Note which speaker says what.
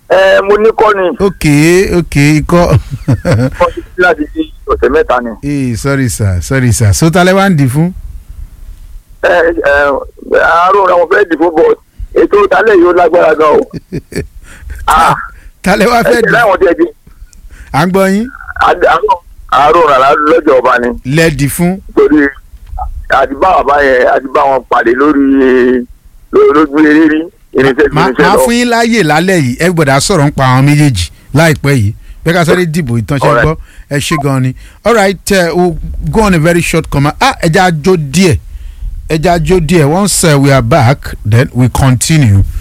Speaker 1: ẹ mo ní kọ́ ni
Speaker 2: ok ok ikọ́
Speaker 1: wọ́n ti fi láti di ọ̀sẹ̀ mẹ́ta ni.
Speaker 2: ee sorry sir sorry sir so talẹ́ wá ń dì fún.
Speaker 1: ẹ ẹ àárò rẹ wọn fẹ́ dìbò bọ̀ ètò ìdálẹ̀ yìí ó lágbára gan o. Ah,
Speaker 2: talẹ́ wá
Speaker 1: ẹ
Speaker 2: fẹ́
Speaker 1: ti
Speaker 2: dì
Speaker 1: láwọn tiẹ̀ di
Speaker 2: à ń gbọ́ yín
Speaker 1: àárò rà lọ́jọ́ ọba ni
Speaker 2: lẹ́ẹ̀dì fún
Speaker 1: torí àti bá bàbá yẹn àti bá wọn pàdé lórí lórí lójú eré rí irinṣẹ́ ju
Speaker 2: máa
Speaker 1: irinṣẹ́
Speaker 2: máa
Speaker 1: lọ.
Speaker 2: fún yín láàyè lálẹ́ yìí ẹ gbọ́dọ̀ sọ̀rọ̀ ń pa àwọn méjèèjì láìpẹ́ yìí bẹ́ẹ̀ ká sáré dìbò ìtànṣẹ́
Speaker 1: Alright.
Speaker 2: gbọ́ ẹ ṣe gan ni alright uh, we'll go on a very short comment ah ẹja jó díẹ̀ ẹja jó díẹ̀ once uh, we are back then we continue